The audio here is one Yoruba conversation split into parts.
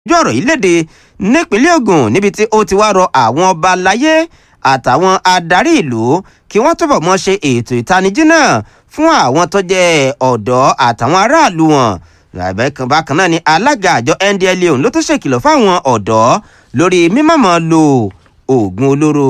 ojú ọ̀rọ̀ yìí léde nípínlẹ̀ Ògùn níbi tí ó ti wá rọ àwọn ọba láyé àtàwọn adarí ìlú kí wọ́n túbọ̀ mọ́ ṣe ètò ìtanijí náà fún àwọn tó jẹ́ ọ̀dọ́ àtàwọn aráàlú wọn bákan náà ni alága àjọ NDLEA òun ló tún ṣèkìlọ̀ fáwọn ọ̀dọ́ lórí mímọ̀mọ́ lo oògùn olóró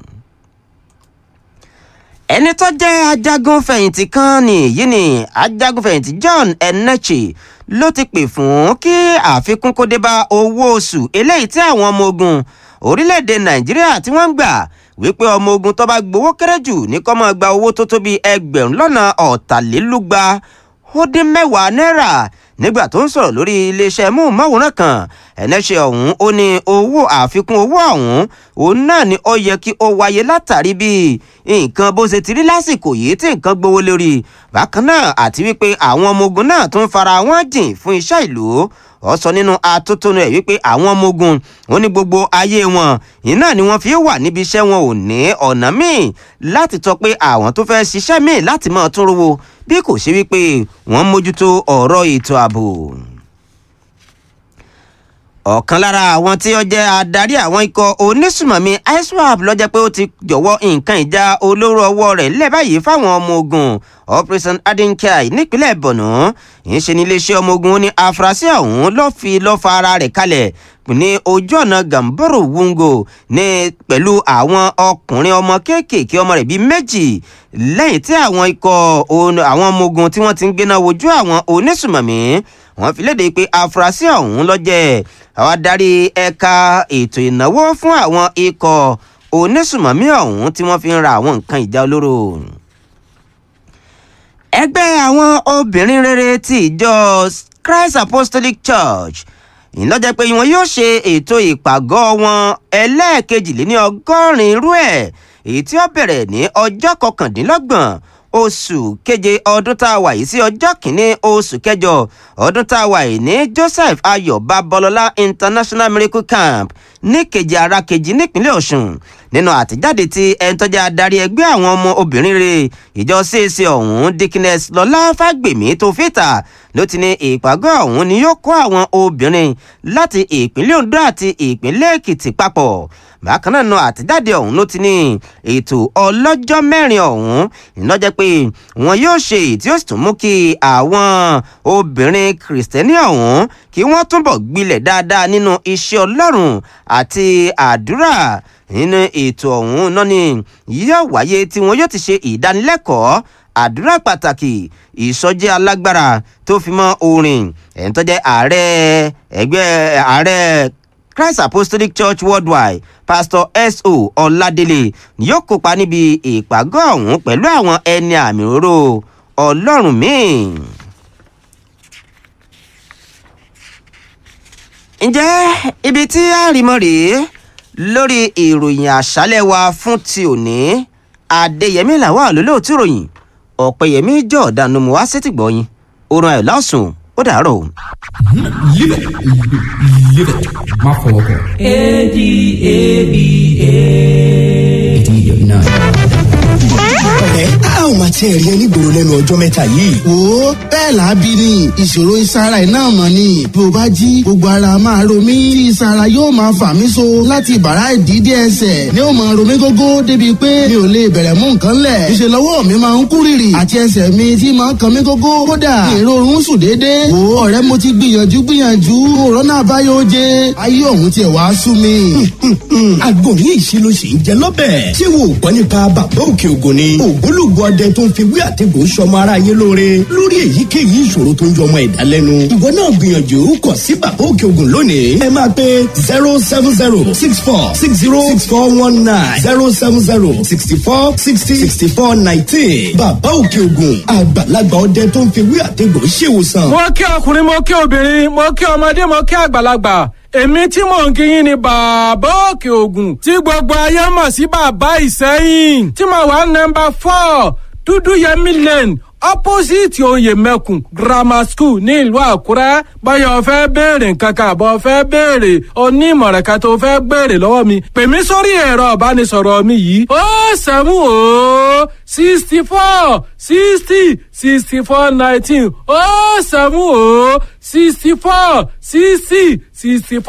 ẹni tó jẹ́ ajagun fẹ̀yìntì kan nìyí ni ajagun fẹ̀yìntì John Enenche ló ti pè fún kí àfikún kó dé bá owó oṣù eléyìí tí àwọn ọmọ ogun orílẹ̀-èdè Nàìjíríà tí wọ́n ń gbà wípé ọmọ ogun tó bá gbowó kéré jù ní kó máa gba owó tó tó bí ẹgbẹ̀rún lọ́nà ọ̀tàlélúgba ó dín mẹ́wàá náírà nígbà tó ń sọ̀rọ̀ lórí iléeṣẹ́ móhùnmáwòrán kan ẹ̀nẹ́ṣẹ́ ọ̀hún ó ní owó àfikún owó ọ̀hún òun náà ni ó yẹ kí ó wáyé látàrí bí nǹkan bó ṣe ti rí lásìkò yìí tí nǹkan gbówó lórí bákan náà àti wípé àwọn ọmọ ogun náà tún fara wọn jìn fún iṣẹ́ ìlú ó sọ nínú atótónu ẹ̀ wípé àwọn ọmọ ogun ó ní gbogbo ayé wọn iná ni wọ́n fi wà níbi iṣẹ́ wọn ò ní ọ̀nà míì láti tọ́ pé àwọn tó fẹ́ ṣiṣẹ́ míì láti máa tún rówó bí kò ṣe wípé wọ́n mójútó ọ̀rọ̀ ètò ààbò ọ̀kan lára àwọn tí ó jẹ́ adarí àwọn ikọ̀ onísùmọ̀mí iswap ló jẹ́ pé ó ti jọ̀wọ́ nǹkan ìjà olóró ọwọ́ rẹ̀ lẹ̀ báyìí fáwọn ọmọ ogun operation adinkai nípínlẹ̀ borno ìṣe ní iléeṣẹ́ ọmọ ogun ní afurasí ọ̀hún ló fi lọ́ fa ara rẹ̀ kalẹ̀ ní ojú ọ̀nà gamboro wungo ní pẹ̀lú àwọn ọkùnrin ọmọ kéékèèké ọmọ rẹ̀ bíi méjì lẹ́yìn tí àwọn ikọ̀ àwọn ọmọ ogun tí wọ́n ti ń gbéná wojú àwọn onísùmọ̀mí wọ́n fi léde pé afurasí ọ̀hún ló jẹ́ àwọn adarí ẹ̀ka ètò ìnáwó fún àwọn ikọ̀ onísùmọ̀mí ọ̀hún tí wọ́n fi ń ra àwọn nǹkan ìjà olóró. ẹgbẹ́ àwọn obìnrin rere ti ìjọ Christ Apostolic Church ìlọ́jẹ́ pé wọn yóò ṣe ètò ìpàgọ́ wọn ẹlẹ́ẹ̀kejìléní ọgọ́rin irú ẹ̀ èyí tí ó bẹ̀rẹ̀ ní ọjọ́ kọkàndínlọ́gbọ̀n oṣù keje ọdún tá a wà yìí sí ọjọ́ kìíní oṣù kẹjọ ọdún tá a wà yìí ní Joseph Ayọ̀ Babalọlá International Miracle Camp ní kejì ara kejì nípínlẹ̀ Ọ̀ṣun nínú àtẹ̀jáde tí ẹni tó jẹ́ adarí ẹgbẹ́ àwọn ọmọ obìnrin rẹ̀ ìjọ CAC ọ̀hún Dickiness Lọlá Fágbèmí tó fìtà ló ti ní ìpàgọ́ ọ̀hún ni yóò kó àwọn obìnrin láti ìpínlẹ̀ Ondo àti ìpínlẹ̀ Èkìtì papọ̀ bákan náà nu àtẹ̀jáde ọ̀hún ló ti ní ètò ọlọ́jọ́ mẹ́rin ọ̀hún ìnájẹ́ pé wọn yóò ṣe tí ó sì tún mú kí àwọn obìnrin kìrìsìtẹ́nì ọ̀hún kí wọ́n túbọ̀ gbilẹ̀ dáadáa nínú iṣẹ́ Ọlọ́run àti àdúrà nínú ètò ọ̀hún náà ni yóò wáyé tí wọn yóò ti ṣe ìdánilẹ́kọ̀ọ́ àdúrà pàtàkì ìsọjí alágbára tó fi mọ́ orin ẹ̀ń tó jẹ́ ààrẹ ẹgbẹ́ ààrẹ Christ Apostolic Church Worldwide Pastor S.O. Ọládélé ni yóò kópa níbi ìpàgọ́ ọ̀hún pẹ̀lú àwọn ẹni àmì òróró Ọlọ́run míì. ǹjẹ́ ibi tí àrìmọ́ rèé lórí ìròyìn àṣálẹ́ wa fún ti òní Adéyẹmí làwọn àlólóòtú ìròyìn Ọ̀pẹ̀yẹmí jọ̀ọ́dánù mọ́ wá sétí gbọ́yìn oorun ayọ̀ lásùn ó dàárọ̀ o. Live it. Live it. Má fọwọ́ kọ. A-D-A-B-A. eighty nine. ọ̀rẹ́ a ò máa tiẹ̀ rí ẹ nígboro lẹ́nu ọjọ́ mẹ́ta yìí. wo bẹ́ẹ̀ lábí ni ìṣòro ìsara iná mọ̀ ni bí o bá jí gbogbo ara máa ro mí tí ìsara yóò máa fà mí so láti bàrá ìdídé ẹsẹ̀ ni ó máa ro mí gógó débi pé mi ò lè bẹ̀rẹ̀ mú nǹkan lẹ̀ ìṣe lọ́wọ́ mi máa ń kú rìrì àti ẹsẹ̀ mi tí máa ń kan mí gógó kódà èrò oorun sùn déédéé wo ọ̀rẹ́ mo ti gbìyànjú gbìyànjú òrónà àbáyọ oje ayé ọ̀hún tiẹ̀ wá sú mi. àgbo ní ìṣirò sì ń jẹ lọ́bẹ̀. ṣé wo ò gbọ́ nípa bàbá òkè ògùn ni. ògbólógbò ọdẹ tó ń fi wí àtẹ̀gùn sọmọ ara yé lóore lórí èyíkéyìí ìṣòro tó ń jọ ọmọ ẹ̀dá lẹ́nu. ìwọ náà gbìyànjú kọ sí bàbá òkè ògùn lónìí. ẹ máa pe zero seven zero six four six zero six four one nine zero seven zero sixty four sixty sixty four nineteen. bàbá òkè ògùn àgbàlagbà ọdẹ tó ń fi wí àtẹ̀gùn ṣèwòsàn. mo kí ọkùnrin mo kí obìnrin mo kí ọmọdé mo kí àgbàlagbà èmi tí mò ń kíyìn ni bàbá òkè ògùn tí gbogbo ayé mọ̀ sí bàbá ìsẹ́yìn tí mo wà nọ́mbà four dúdú yẹmí lane opposite oyè mẹ́kùn grammar school ní ìlú àkúrẹ́ báyọ̀ fẹ́ béèrè nǹkan kan àbọ̀ fẹ́ béèrè onímọ̀ràn kan tó fẹ́ béèrè lọ́wọ́ mi pè mí sórí ẹ̀rọ ìbánisọ̀rọ̀ mi yìí ó sẹ́mu ó sixty four sixty sixty four nineteen ó sẹ́mu ó sixty four sixty sixty four.